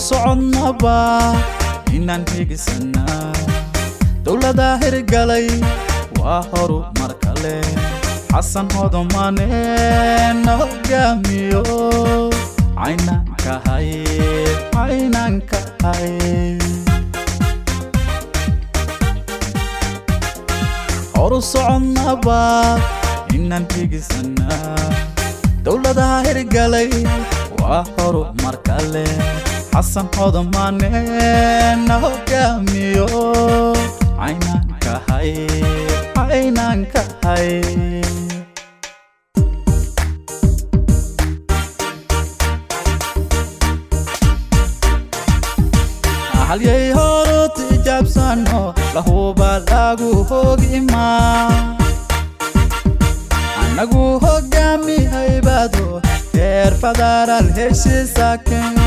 socodnaba inaan higisanaa dowlada hirgalay waa horu mar kale xasan hodomane na hogaamiyo caynaan kahay caynaan kahay horu socodnaba inaan higisanaa dowladaha hirgalay waa horu mar kale xasan hodomane na hogaamiyo caynaan kahay caynaan kahay halyay horu tijaabsano lahuba lagu hogimaa anagu hogaami haybado heer federaal heshiisaken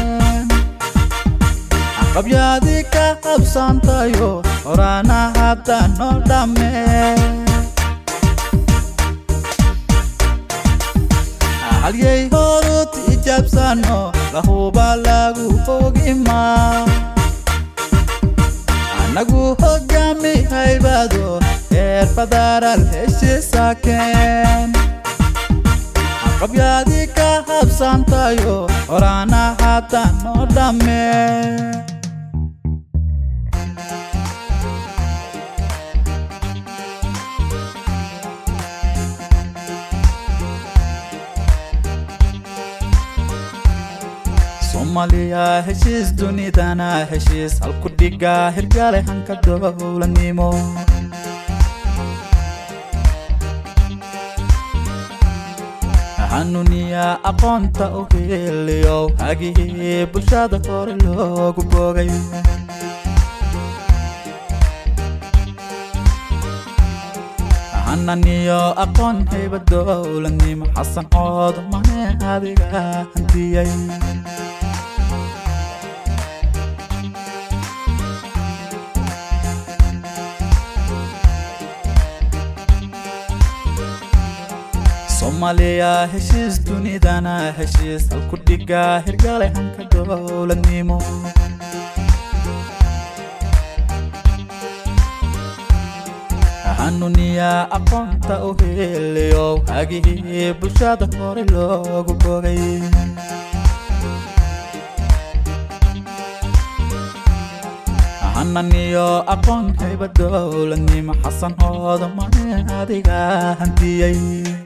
aqabyaadii ka qabsantayo horana hadda noo dhamme halyay horu tijaabsano lahuba lagu hogimaa anagu hogaami haybado heer federaal heshiisaken aqabyaadii ka habsantayo horana hadda noo dhamme soomaaliya heshiis dunidana heshiis halku dhiga hirgale hanka dowladnimo xanuuniya aqoonta u heliyo hagihii bulshada hore loogu boogay hananiyo aqoon hayba dowladnimo xasan cood mane adiga hantiyey soomaaliya heshiis dunidana heshiis halku dhiga hirgale hanka dowladnimo xanuuniya aqoonta u heliyo hagihii bulshada hore loogu bogay hananiyo aqoon hayba dowladnimo xasan hoodamane adiga hantiyey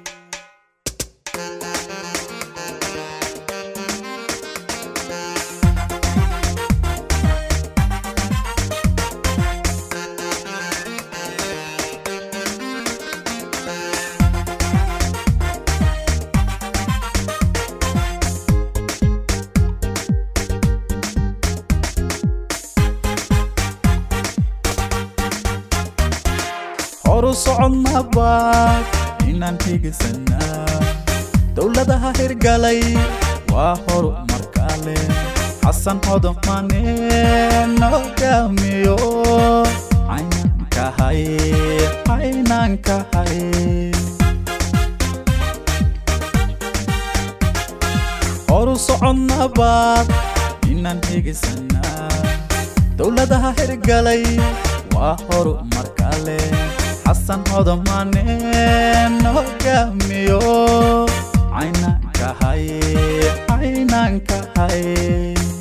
horu socodnaba inaan higisanaa dowladaha hirgalay waa horu mar kale xasan hodomane na hogaamiyo caynaan kahay caynaan kahay horu socodnaba inaan higisanaa dowladaha hirgalay waa horu mar kale xasan hodomane na hogaamiyo caynaan kahay caynaan kahay